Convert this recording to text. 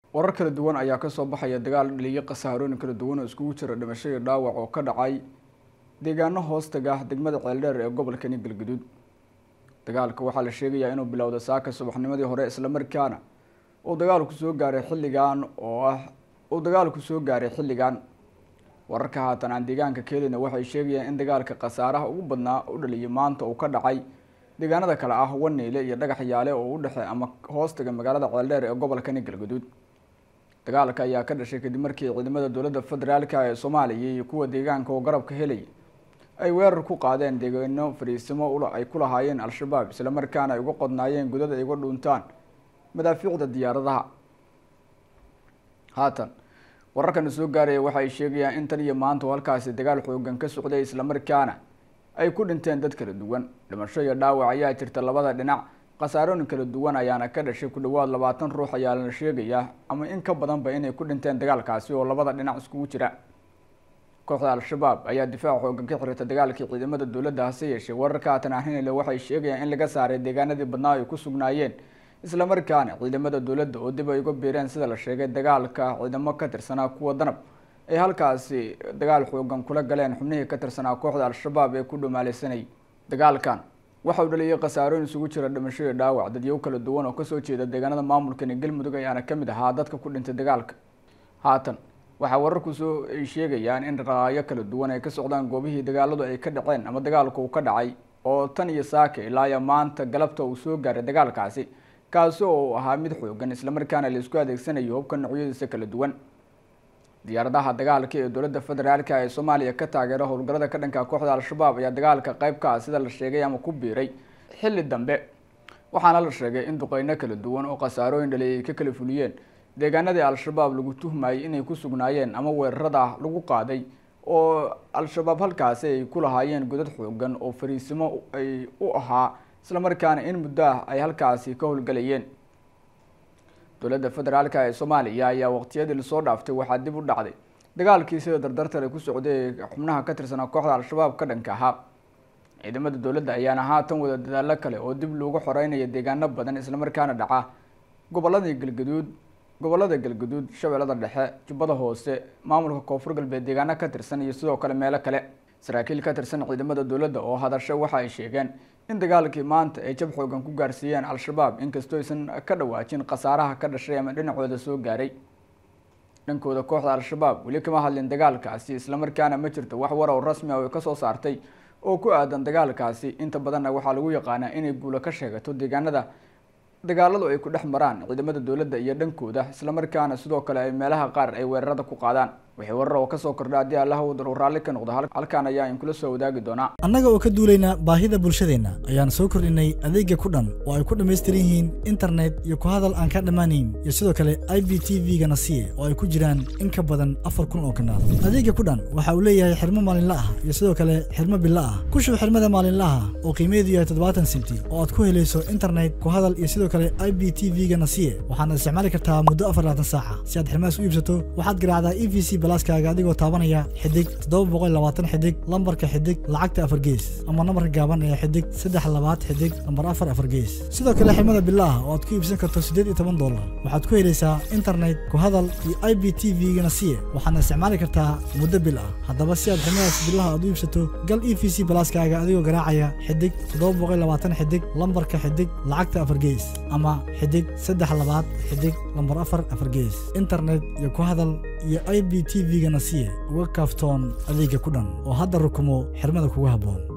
warar kala duwan ayaa kasoo baxaya dagaal dhaliyo khasaarooyin kala duwan oo iskugu jira dhimasho iyo dhaawac oo ka dhacay deegaano hoostaga ah degmada ceeldheer ee gobolkani galguduud dagaalka waxaa la sheegayaa inuu bilowda saaka subaxnimadii hore islamarkaana uu dagaalku soo gaaray xilligan oo ah uu dagaalku soo gaaray xilligan wararka haatan aan deegaanka keelina waxay sheegayaan in dagaalka khasaaraha ugu badnaa u dhaliyay maanta uu ka dhacay deegaanada kale ah waneyle iyo dhagax yaale oo u dhexe ama hoostaga magaalada ceeldheer ee gobolkani galguduud dagaalka ayaa ka dhashay kadib markii ciidamada dowladda federaalka ee soomaaliya iyo kuwa deegaanka oo garabka helay ay weerar ku qaadeen deegaano fariisimo ay ku lahaayeen al-shabaab islamarkaana ay uga qodnaayeen godad ay uga dhuuntaan madaafiicda diyaaradaha haatan wararkana soo gaaraya waxa ay sheegayaan in tan iyo maanta oo halkaasi dagaal xoogan ka socday islamarkaana ay ku dhinteen dad kala duwan dhimasho iyo dhaawac ayaa jirta labada dhinac khasaarooyin kala duwan ayaana ka dhashay ku dhawaad labaatan ruux ayaa la sheegayaa ama in ka badanba inay ku dhinteen dagaalkaasi oo labada dhinac iskugu jira kooxda al-shabaab ayaa difaac xoogan ka xirata dagaalkii ciidamada dowladda hase yeeshee wararka haatan ahinile waxay sheegayaan in laga saaray deegaanadii badnaa ay ku sugnaayeen islamarkaana ciidamada dowladda oo dib ay uga biireen sida la sheegay dagaalka ciidamo ka tirsanaa kuwa danab ay halkaasi dagaal xoogan kula galeen xubnihii ka tirsanaa kooxda al-shabaab ee ku dhumaaleysanayay dagaalkan waxa uu dhaliyay khasaarooyin isugu jira dhimasho iyo dhaawac dadyow kala duwan oo kasoo jeeda deegaanada maamulkani galmudug ayaana kamid ahaa dadka ku dhintay dagaalka haatan waxaa wararku soo ay sheegayaan in dhaqaaqyo kala duwan ay ka socdaan goobihii dagaaladu ay ka dhaceen ama dagaalku uu ka dhacay oo tan iyo saaka ilaa iyo maanta galabta uu soo gaaray dagaalkaasi kaasi oo uu ahaa mid xoogan islamarkaana la isku adeegsanayo hubka noocyadiisa kala duwan diyaaradaha dagaalka ee dowladda federaalka ee soomaaliya ka taageera howlgallada ka dhanka kooxda al-shabaab ayaa dagaalka qayb ka ah sida la sheegay ama ku biiray xilli dambe waxaana la sheegay in duqeyno kala duwan oo khasaarooyin dhaliy ay ka kala fuliyeen deegaanadii al-shabaab lagu tuhmayay inay ku sugnaayeen ama weerarada lagu qaaday oo al-shabaab halkaasi ay ku lahaayeen godad xoogan oo fariisimo ay u ahaa islamarkaana in muddo ah ay halkaasi ka howlgalayeen dowladda federaalka ee soomaaliya ayaa waqtiyadii lasoo dhaaftay waxaa dib u dhacday dagaalkii sida dardartale ku socday ee xubnaha ka tirsanaa kooxda al-shabaab ka dhanka ahaa ciidamada dowladda ayaana haatan wada dadaalo kale oo dib loogu xoreynaya deegaano badan islamarkaana dhaca goboladii galgaduud gobolada galgaduud shabeellada dhexe jubbada hoose maamulka koonfur galbeed deegaano ka tirsan iyo sidoo kale meelo kale saraakiil ka tirsan ciidamada dowladda oo hadasho waxa ay sheegeen in dagaalkii maanta ay jab xoogan ku gaarsiiyeen al-shabaab inkastoo aysan ka dhawaajin khasaaraha ka dhashay ama dhinacooda soo gaaray dhankooda kooxda al-shabaab weli kama hadlin dagaalkaasi islamarkaana ma jirto wax warow rasmi ah oo kasoo saartay oo ku aadan dagaalkaasi inta badanna waxaa lagu yaqaanaa inay guulo ka sheegato deegaanada dagaaladu ay ku dhex maraan ciidamada dowladda iyo dhankooda islamarkaana sidoo kale ay meelaha qaar ay weerarada ku qaadaan wixii warar oo kasoo kordha haddii allaha wadar uu raalli ka noqdo halkaan ayaa inkula soo wadaagi doonaa annaga oo ka duulayna baahida bulshadeenna ayaan soo kordhinay adeega ku dhan oo ay ku dhammaystiran yihiin internet iyo ku hadal aan ka dhammaanayn iyo sidoo kale i b t v-ga nasiye oo ay ku jiraan in ka badan afar kun oo kanaal adeega ku dhan waxa uu leeyahay xirmo maalinla ah iyo sidoo kale xirmo bilo ah ku shub xirmada maalinlaha oo qiimeedu yahay toddobaatan senti oo aad ku helayso internet ku hadal iyo sidoo kale i b t v-ga nasiye waxaadna isticmaali kartaa muddo afar labaatan saaca si aad xirmahaas u iibsato waxaad garaacdaa e v c balaaskaaga adigoo taabanaya xidig toddoba boqol labaatan xidig lambarka xidig lacagta afar gees ama nambarka gaaban ee xidig saddex labaad xidig lambar afar afar gees sidoo kale xirmada bilaah oo aad ku iibsan karto siddeed iyo toban dollar waxaad ku helaysaa internet ku hadal iyo i b t v-ga nasiye waxaadna isticmaali kartaa muddo bil ah haddaba si aad xirmadaas bilaha aad u iibsato gal e v c balaaskaaga adigoo garaacaya xidig toddoba boqol labaatan xidig lambarka xidig lacagta afar gees ama xidig saddex labaad xidig lambar afar afar gees internet iyo ku hadal iyo i b t v-ga nasiye uga kaaftoon adeega ku dhan oo hadda rukumo xirmada kugu habboon